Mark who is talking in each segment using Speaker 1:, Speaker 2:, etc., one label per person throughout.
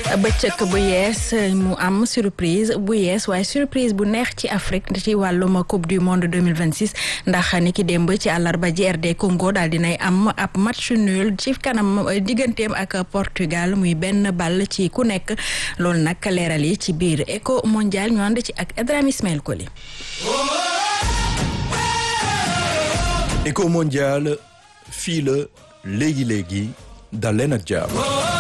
Speaker 1: bëccëg bu yees mu am surprise bu yees waaye surprise bu neex ci Afrique ci wàllum coupe du monde 2026 ndax ni ki démb ci àllarba ji RD Congo daal dinay am ab match nul ci kanam digganteem ak Portugal muy benn ball ci ku nekk loolu nag leeral yi ci biir Eco mondial ñu ànd ci ak Edrame Ismaël Koli.
Speaker 2: Eco mondial fii la léegi léegi dal leen ak jàmm.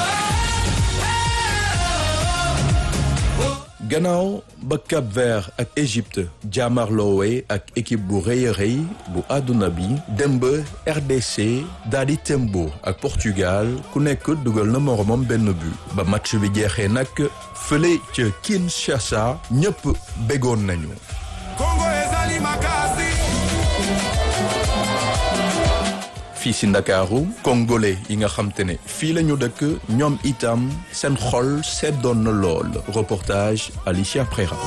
Speaker 2: gannaaw ba Cap Vert ak Égypte jaamarloowe ak équipe bu rëy a rëy bu àdduna bi dem ba RDC daal di tembo ak Portugal ku nekk dugal na moromam benn but ba match bi jeexee nag fële ca Kinshasa ñëpp bégoon nañu. fii si Ndakaaru congolais yi nga xam te ne fii la ñu dëkk ñoom itam seen xol seddoon na lool reportage Alicia Prera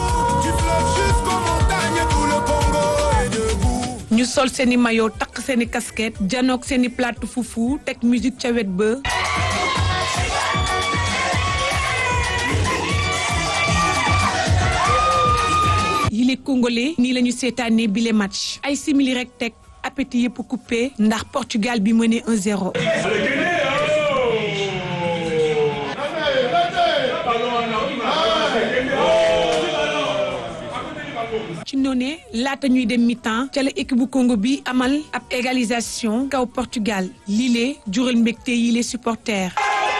Speaker 3: ñu sol seeni maillot takk seeni casquette janook seeni plate fufu teg musique ca wet ba yile congolais nii la ñu seetaanee bile match ay simili rek teg appétit yëpp coupé ndax Portugal bi mené 1-0. ci noonee laata ñuy dem mi-temps ca la équipe bu Congo bi amal ab égalisation kaw Portugal lii jural mbégte yi les supporters.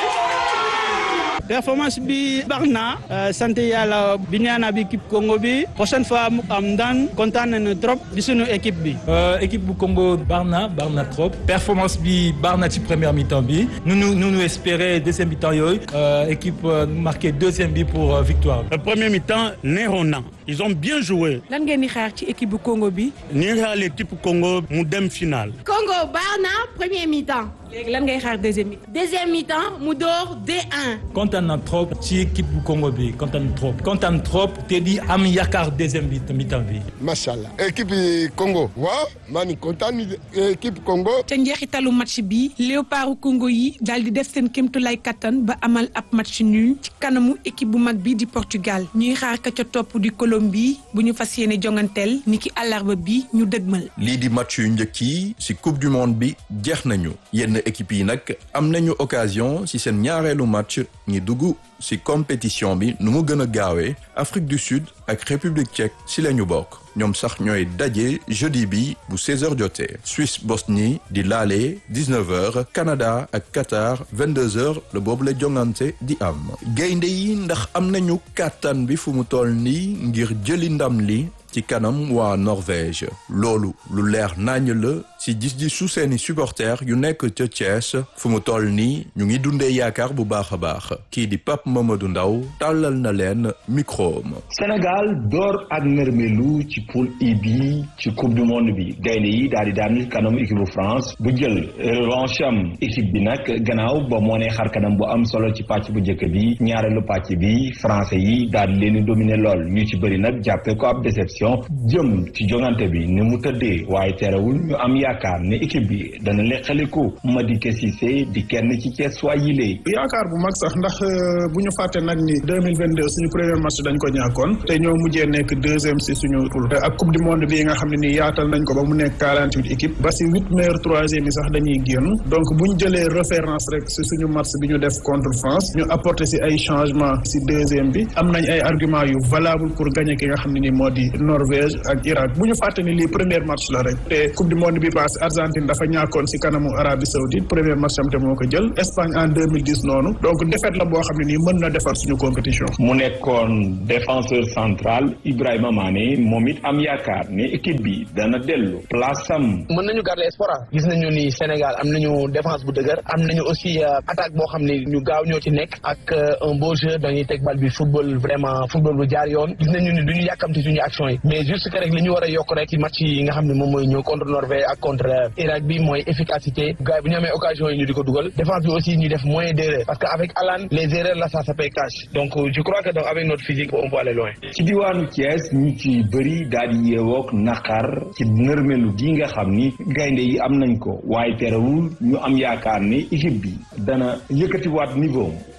Speaker 4: performance bi baax na sant yàlla bi ñaana bi équipe Congo bi prochaine fois mu am ndaan kontaan nañu trop di sunu équipe bi.
Speaker 5: équipe bu Congo baax na baax na trop performance bi baax na ci première mi-temps bi nu nu nu nu espérer deuxième mi-temps yooyu équipe marqué deuxième bi pour victoire.
Speaker 6: premier mi-temps neexoon na ils ont bien joué.
Speaker 3: lan ngeen di xaar ci équipe bu Congo bi.
Speaker 6: ni nga xaar équipe Congo mu dem final.
Speaker 7: Congo baax na premier mi-temps.
Speaker 3: léegi lan ngay xaar deuxième mi-temps.
Speaker 7: deuxième mi-temps mu door 2-1.
Speaker 5: kontaan na trop ci équipe bu Congo bi kontaan trop kontaan trop te di am yaakaar deuxième bi mi-temps bi.
Speaker 8: macha allah équipe Congo. waaw maa ngi kontaan équipe Congo.
Speaker 3: ca njeexitalu match bi léopardu Congo yi daal di def seen kéemtulaay kattan ba amal ab match nul ci kanamu équipe bu mag bi di Portugal ñuy xaar ka ca topp di Colombie bu ñu fas yéene jonganteel niki àllarba bi ñu dëgmal.
Speaker 2: lii di match yu njëkk yi ci coupe du monde bi jeex nañu yenn équipe yi nag am nañu occasion ci seen ñaareelu match ñi dugg ci compétition bi nu mu gën a gaawee Afrique du Sud ak République tchèque ci la ñu bokk ñoom sax ñooy daje jeudi bi bu 16h jotee Suisse Bosnie di laale 19h Canada ak Qatar 22h la boobu la jongante di am gaynde yi ndax am nañu kàttan bi fu mu toll nii ngir jëli ndam li ci kanam waa Norvège loolu lu leer nañ la ci gis-gisu seeni supporters yu nekk ca Thiès fu mu toll nii ñu ngi dundee yaakaar bu baax a baax kii di Pape Mamadou Ndaw tàllal na leen micro ma
Speaker 9: Sénégal door ak nërmelu ci poule I bi ci coupe du monde bi gaynde yi daal di daan kanam équipe bu France bu jël revanche am équipe bi nag gannaaw ba moo ne xar kanam bu am solo ci pàcc bu njëkk bi ñaareelu pàcc bi français yi daal di leen di dominer lool ñu ci bëri nag jàppee ko ab déception jëm ci jongante bi ni mu tëddee waaye terewul ñu am yaakaar ne équipe bi dana leqaliku Madické Cissé di kenn ci Thiès waa yile
Speaker 10: yaakaar bu mag sax ndax bu ñu fàtte nag ni 2022 suñu premier match dañ ko ñàkkoon te ñoo mujjee nekk deuxième si suñu poule ak coupe du monde bi nga xam ne nii yaatal nañ ko ba mu nekk 48 équipes ba si huit meilleurs troisième yi sax dañuy génn donc bu ñu jëlee référence rek si suñu match bi ñu def contre France ñu apporter si ay changement si deuxième bi am nañ ay argument yu valable pour gagner ki nga xam ne nii moo di Norvège ak Irak bu ñu fàtte ni lii premier match la rek te coupe du monde bi passé Argentine dafa ñàkkoon si kanamu Arabie Saoudite premier match am te moo ko jël Espagne en 2010 noonu donc défaite la boo xam ne nii mën na defar suñu compétition.
Speaker 9: mu nekkoon défenseur central Ibrahima Mané moom it am yaakaar ne équipe bi dana dellu place am.
Speaker 11: mën nañu garder espoir gis nañu ni Sénégal am nañu défense bu dëgër am nañu aussi attaque boo xam ne ñu gaaw ñoo ci nekk ak un beau jeu dañuy teg bal bi football vraiment football bu jaar yoon gis nañu ni duñu yàkkamti suñu action yi mais juste que rek li ñu war a yokk rek ci match yi nga xam ne moom mooy ñëw contre Norvège ak contre Irak bi mooy efficacité gars yi bu ñu amee occasion yi ñu di ko dugal défense bi aussi ñu def moins d'erreurs parce que avec Alan les erreurs là ça ça paye cash donc je crois que donc avec notre physique on peut aller loin.
Speaker 9: ci diwaanu Thiès ñu ci bëri daal di yeewook naqar ci nërmelu gi nga xam ni gaynde yi am nañ ko waaye terewul ñu am yaakaar ne équipe bi dana yëkkatiwaat niveau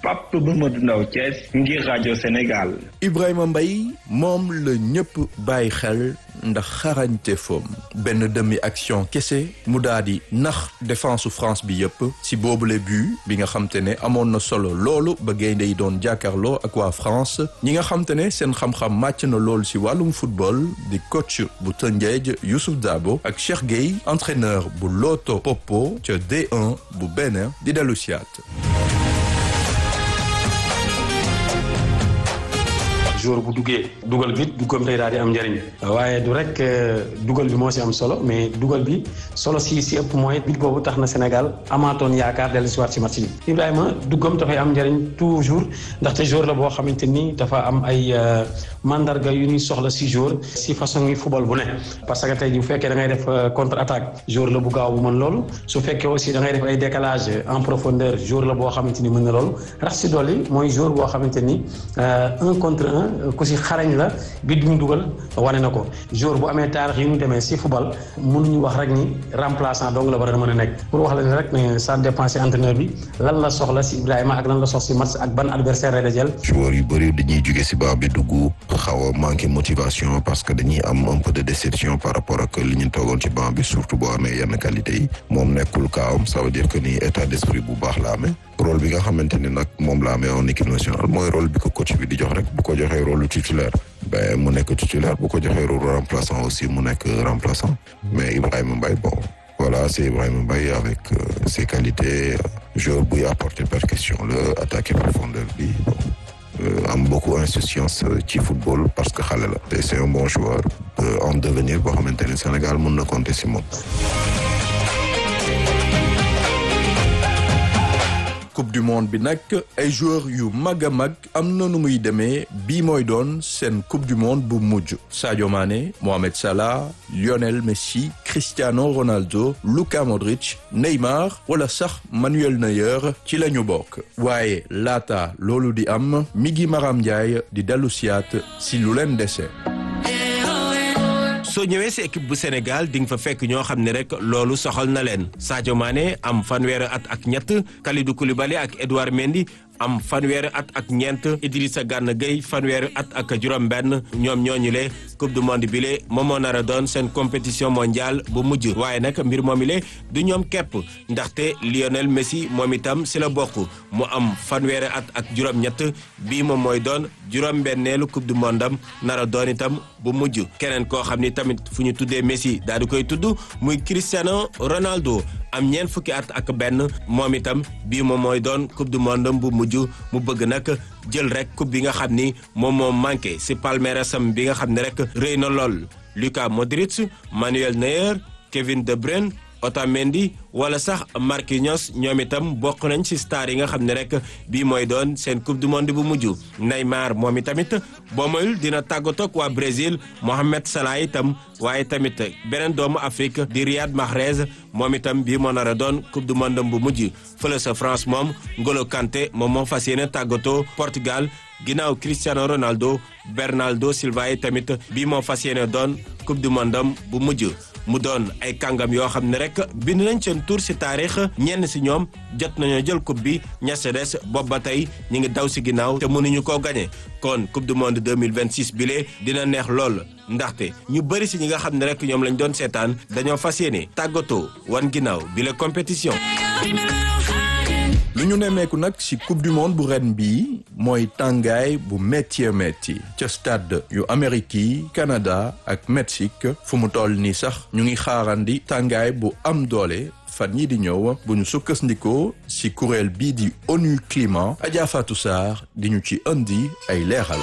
Speaker 9: Pape Mamadou Ndaw Thiès ngir rajo Sénégal.
Speaker 2: Ibrahima Mbaye moom la ñëpp bàyyi xel ndax xarañte foom benn demi action kese mu daal di nax défense France bi yëpp si boobule but bi nga xam te ne amoon na solo loolu ba gaynde yi doon jàkkaarloo ak waa France ñi nga xam te ne seen xam-xam màcc na loolu si wàllum football di coach bu Tëngéej Youssouf Dabo ak Cheikh Gueye entraîneur bu Loto Popo ca D1 bu Bénin di dellu siyaat
Speaker 12: jour bu duggee dugal bi duggam tey daal di am njëriñ waaye du rek dugal bi moo si am solo mais dugal bi solo si si ëpp mooy bit boobu tax na Sénégal amaatoon yaakaar dellu si waat si match bi Ibrahima duggam dafay am njëriñ toujours ndaxte jour la boo xamante ni dafa am ay mandarga yu ñuy soxla si jour si façon yi football bu ne parce que tey bu fekkee da ngay def contre attaque jour la bu gaaw bu mën loolu su fekkee aussi da ngay def ay décalage en profondeur jour la boo xamante ni mën na loolu rax si dolli mooy jour boo xamante ni un contre un ku si xarañ la bi du mu dugal wane na ko jour bu amee taarix yi mu demee si football mënuñu wax rek ni remplaçant donc la war a mën a nekk pour wax la ni rek ne ça dépend si entraîneur bi lan la soxla si Ibrahima ak lan la soxla si match ak ban adversaire lay dajal
Speaker 13: joueurs yu bëri dañuy jóge si baax bi dugg xaw a manqué motivation parce que dañuy am un peu de déception par rapport ak li ñu toogoon ci banc bi surtout boo amee yenn qualité yi moom nekkul kaawam ça veut dire que ni état d'esprit bu baax la amee rôle bi nga xamante ni nag moom la amee en équipe nationale mooy rôle bi ko coach bi di jox rek bu ko joxee rôle titulaire ben mu nekk titulaire bu ko joxee rôle remplaçant aussi mu nekk remplaçant mais Ibrahima Mbaye bon voilà c'est Ibrahima Mbaye avec euh, ses qualités joueur buy apporter percussion la attaquer profondeur bi bon am beaucoup insouciance ci football parce que xale la te c'est un bon joueur en devenir boo xamante ni Sénégal mën na compter si moom
Speaker 2: coupe du monde bi nag ay joueurs yu mag a mag am na nu muy demee bii mooy doon seen coupe du monde bu mujj Sadio Mané Mohamed Salah Lionel Messi Cristiano Ronaldo Luka Modric Neymar wala sax Manuel Neuer ci la ñu bokk waaye laata loolu di am Migui Maram Ndiaye di dellu siyaat si lu leen dese.
Speaker 14: soo ñëwee si équipe bu Sénégal di nga fa fekk ñoo xam ne rek loolu soxal na leen Sadio Mané am fanweeri at ak ñett Kalidou Koulibaly ak Edouard Mendy am fanweeri at ak ñeent Idrissa Gana Gueye fanweeri at ak juróom-benn ñoom ñooñu le coupe du monde bi le moom moo nar a doon seen compétition mondiale bu mujj waaye nag mbir moomi le du ñoom képp ndaxte Lionel Messi moom itam si la bokk mu am fanweeri at ak juróom-ñett bii moom mooy doon juróom-benneelu coupe du monde am nar a doon itam bu mujj keneen koo xam ni tamit fu ñu tuddee Messi daal di koy tudd muy Cristiano Ronaldo am ñeent fukki at ak benn moom itam bii moom mooy doon coupe du monde bu mujj mu bëgg nag jël rek coupe bi nga xam ni moom moo manqué si palmarèsam bi nga xam ne rek rëy na lool Luka Modric Manuel Neuer Kevin De Bruyne Otamendi wala sax Marquinhos ñoom itam bokk nañ ci star yi nga xam ne rek bii mooy doon seen coupe du monde bu mujj Neymar moom i tamit boo moyul dina tàggatoog waa Brésil Mohamed Salah itam waaye tamit beneen doomu Afrique di Riyad Mahrez moom itam bii moo nar a doon coupe du monde bu mujj fële sa France moom Ngolo Kanté moom moo fas yéene tàggatoo Portugal ginnaaw Cristiano Ronaldo Bernardo Silva yi tamit bii moo fas yéene doon coupe du monde bu mujj. mu doon ay kàngam yoo xam ne rek bind nañ seen tur ci taarix ñenn ci ñoom jot nañoo jël coupe bi ña ca des bopp ba tey ñu ngi daw ci ginnaaw te mënuñu koo gañe kon coupe du monde 2026 bile dina neex lool ndaxte ñu bëri ci ñi nga xam ne rek ñoom lañ doon seetaan dañoo fas yéene tàggatoo wan ginnaaw bile compétition.
Speaker 2: lu ñu nemmeeku nag ci coupe du monde bu ren bii mooy tàngaay bu métti métti ca stade yu Amérique yi Canada ak Mexique fu mu toll nii sax ñu ngi xaarandi tàngaay bu am doole fan yii di ñëw bu ñu sukkandikoo ci kuréel bii di ONU Climat Adja Fatou Sarr di ñu ci indi ay leeral.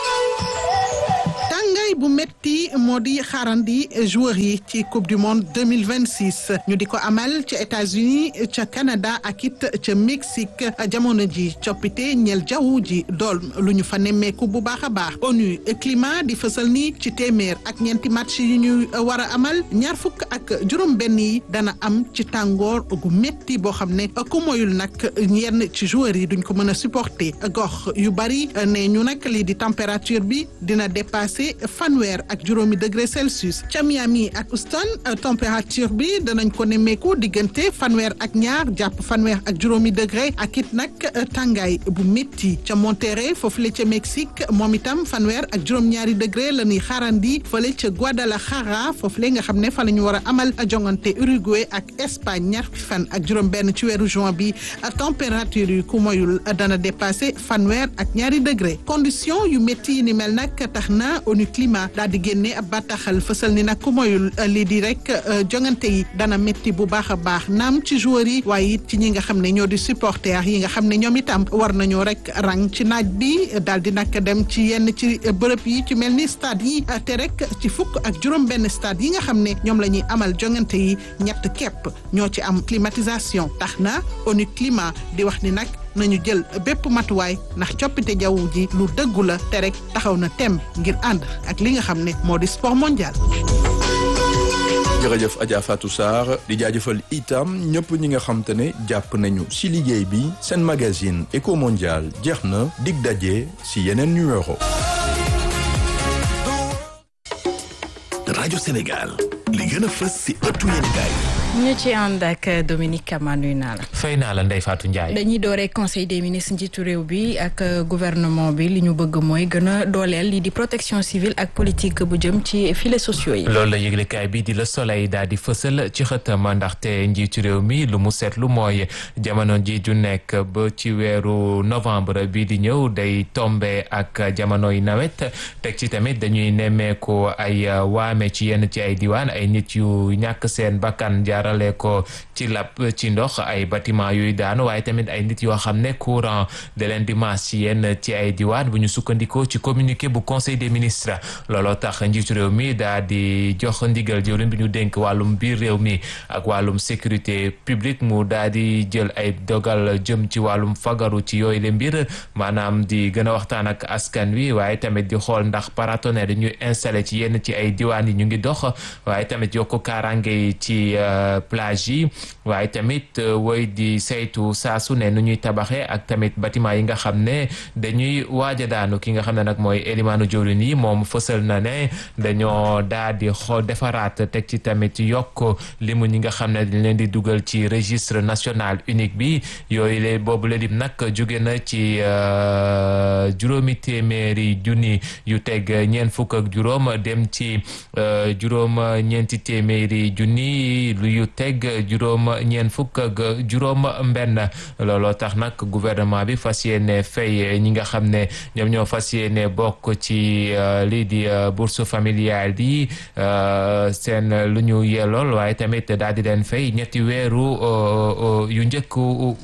Speaker 15: bu metti moo di xaarandi joueurs yi ci coupe du monde 2026 ñu di ko amal ca États-Unis ca Canada ak it ca Mexique jamono ji coppite ñeel jaww ji dool lu ñu fa nemmeeku bu baax a baax ONU climat di fësal ni ci téeméer ak ñeenti match yu ñu war a amal ñaar fukk ak juróom benn yi dana am ci tàngoor gu metti boo xam ne ku moyul nag yenn ci joueurs yi duñ ko mën a supporter gox yu bari ne ñu nag lii di température bi dina dépasser fanweer ak juróomi degré Celsius ca Miami ak Houston température bi danañ ko nemmeeku diggante fanweer ak ñaar jàpp fanweer ak juróomi degré ak it nag tàngaay bu métti ca Monterrey foofu la ca Mexique moom itam fanweer ak juróom-ñaari degré la ñuy xaarandi fële ca Guadalajara foofu la nga xam ne fa la ñu war a amal jongante Uruguay ak Espagne ñaar fan ak juróom-benn ci weeru juin bi température yi ku moyul dana dépassé fanweer ak ñaari degré condition yu métti yi ni mel nag tax na ONU Climat daal di génne ab bataaxal fësal ni nag ku moyul lii di rek jongante yi dana métti bu baax a baax naam ci joueurs yi waaye it ci ñi nga xam ne ñoo di supporters yi nga xam ne ñoom itam war nañoo rek rang ci naaj bi daal di nag dem ci yenn ci bërëb yi ci mel ni stade yi te rek ci fukk ak juróom-benn stade yi nga xam ne ñoom la ñuy amal jongante yi ñett képp ñoo ci am climatisation tax na ONU Climat di wax ni nag nañu jël bépp matuwaay ndax coppite jaww ji lu dëggu la te rek taxaw na tem ngir ànd ak li nga xam ne moo di sport mondial.
Speaker 2: jërëjëf Adja Fatou Sarr di jaajëfal itam ñëpp ñi nga xam te ne jàpp nañu si liggéey bi seen magazine Eco Mondial jeex na dig daje si yeneen numéro.
Speaker 16: rajo Sénégal li gën a fës si ëttu yéenekaay
Speaker 1: ñu ci ànd ak Dominique Kama nuyu naa la.
Speaker 17: fay naa la Ndeye Fatou Ndiaye.
Speaker 1: dañuy dooree conseil des ministres njiitu réew bi ak gouvernement bi li ñu bëgg mooy gën a dooleel lii di protection civile ak politique bu jëm ci filets sociaux yi.
Speaker 17: loolu la yëglekaay bi di Le Soleil daal di fësal ci xëtam ndaxte njiitu réew mi lu mu seetlu mooy jamono ji ju nekk ba ci weeru novembre bi di ñëw day tombe ak jamonoy nawet teg ci tamit dañuy nemmeeku ay waame ci yenn ci ay diwaan ay nit yu ñàkk seen bakkan jaarale ko ci lap ci ndox ay bâtiment yuy daanu waaye tamit ay nit yoo xam ne courant de leen di maas ci yenn ci ay diwaan bu ñu sukkandikoo ci communiqué bu conseil des ministres looloo tax njiitu réew mi daa di jox ndigal jëwriñ bi ñu dénk wàllum biir réew mi ak wàllum sécurité publique mu daa di jël ay dogal jëm ci wàllum fagaru ci yooyu le mbir maanaam di gën a waxtaan ak askan wi waaye tamit di xool ndax paratonnerre yi ñuy installé ci yenn ci ay diwaan yi ñu ngi dox waaye tamit yokk kaaraange yi ci plage yi waaye tamit woy di saytu saa su ne nu ñuy tabaxee ak tamit bâtiment yi nga xam ne dañuy waaj a daanu ki nga xam ne nag mooy élimaanu jawriñ yi moom fësal na ne dañoo daa di xool defaraat teg ci tamit yokk limu ñi nga xam ne dañ leen di dugal ci registre national unique bi yooyu le boobu la lim nag jóge na ci juróomi téeméeri junni yu teg ñeent fukk ak juróom dem ci juróom ñeenti téeméeri junni lu yu teg juróom ñeent fukk ak juróom mbenn looloo tax nag gouvernement bi fas yéene fay ñi nga xam ne ñoom ñoo fas yéene bokk ci lii di bourse familiale yi seen lu ñu yellool waaye tamit daal di leen fay ñetti weeru yu njëkk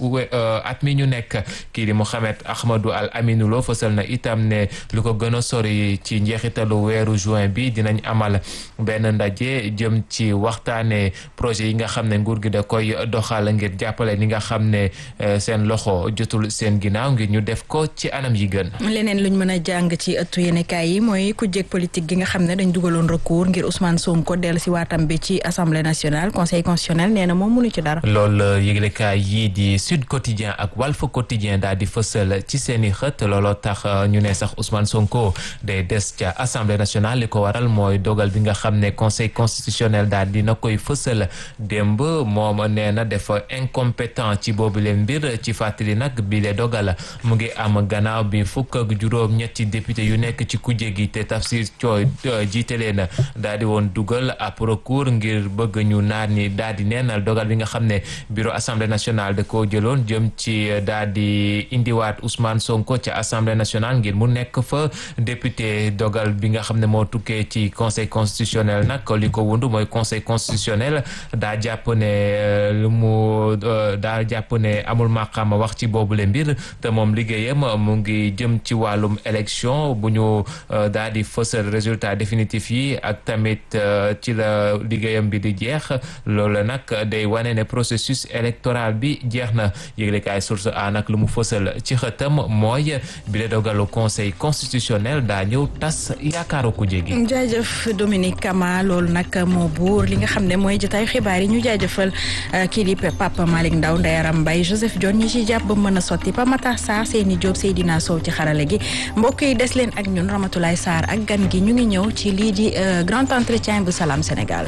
Speaker 17: at mi ñu nekk kii di Mouhamed Ahmadou Al Aminou Lo fësal na itam ne lu ko gën a sori ci njeexitalu weeru juin bi dinañ amal benn ndaje jëm ci waxtaane projet yi nga xam ne nguur gi da koy doxal ngir jàppale ni nga xam ne seen loxo jotul seen ginnaaw ngir ñu def ko ci anam yi gën.
Speaker 1: leneen luñ mën a jàng ci ëttu yéenekaay yi mooy ku jéeg politique gi nga xam ne dañ dugaloon recours ngir Ousmane Sonko dellu si waatam bi ci assemblée nationale conseil constitutionnel nee na moom mënu ci dara.
Speaker 17: loolu yëglekaay yii di Sud Quotidien ak Walf Quotidien daal di fësal ci seen i xët looloo tax ñu ne sax Ousmane Sonko day des ca assemblée nationale li ko waral mooy dogal bi nga xam ne conseil constitutionnel daal dina koy fësal démb moom nee na dafa incompétent ci boobu leen mbir ci fàttali nag bi le dogal mu ngi am gannaaw bi fukk ak juróom ñetti député yu nekk ci kujje gi te Tafsir Thioye jiite leen daal di woon dugal ab recours ngir bëgg ñu naan ni daal di neenal dogal bi nga xam ne bureau assemblée nationale da koo jëloon jëm ci daal di indiwaat Ousmane Sonko ci assemblée nationale ngir mu nekk fa député dogal bi nga xam ne moo tukkee ci conseil constitutionnel nag li ko wundu mooy conseil constitutionnel daa jàpp ne lu mu daa jàpp ne amul maqaama wax ci boobule mbir te moom liggéeyam mu ngi jëm ci wàllum élection bu ñu daal di fësal résultat définitif yi ak tamit ci la liggéeyam bi di jeex loolu nag day wane ne processus électoral bi jeex na yëglekaay source a nag lu mu fësal ci xëtam mooy bi la dogalu conseil constitutionnel daa ñëw tas yaakaaru ku jégi
Speaker 1: jaajëf Dominique Kama loolu nag moo buur li nga xam ne mooy jotaay xibaar xibaar yi ñu jaajëfal kii di Papa Malick Ndaw Ndeyaram Mbaye Joseph Dione ñi ci jàpp ba mën a sotti Pa Matar Sarr Seyni Diop Seydina Sow ci xarale gi mbokk yi des leen ak ñun Ramatoulaye Sarr ak gan gi ñu ngi ñëw ci lii di grand entretien bu Salam Sénégal.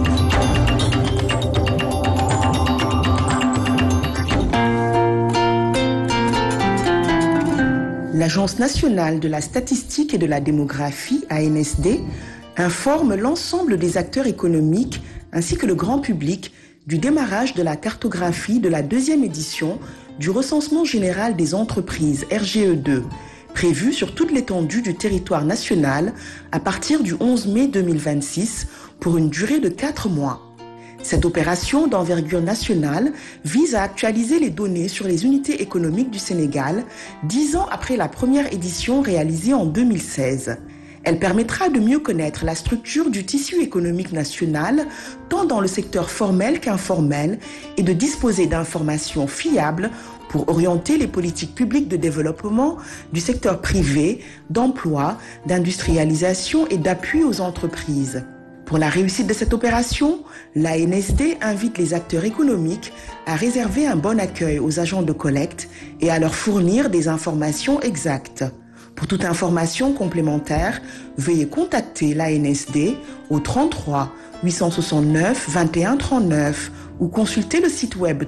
Speaker 18: L'Agence nationale de la statistique et de la démographie, ANSD, informe l'ensemble des acteurs économiques ainsi que le grand public du démarrage de la cartographie de la deuxième édition du recensement général des entreprises RGE2, prévu sur toute l'étendue du territoire national à partir du 11 mai 2026 pour une durée de quatre mois. Cette opération d'envergure nationale vise à actualiser les données sur les unités économiques du Sénégal dix ans après la première édition réalisée en 2016. Elle permettra de mieux connaître la structure du tissu économique national, tant dans le secteur formel qu'informel, et de disposer d'informations fiables pour orienter les politiques publiques de développement du secteur privé, d'emploi, d'industrialisation et d'appui aux entreprises. Pour la réussite de cette opération, l'ANSD invite les acteurs économiques à réserver un bon accueil aux agents de collecte et à leur fournir des informations exactes. Pour toute information complémentaire, veuillez contacter l'ANSD au 33 869 21 39 ou consulter le site web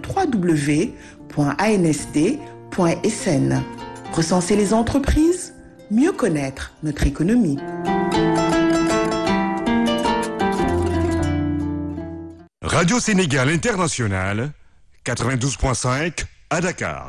Speaker 18: www.ansd.sn. Recenser les entreprises, mieux connaître notre économie.
Speaker 19: Radio Sénégal International, 92.5 à Dakar.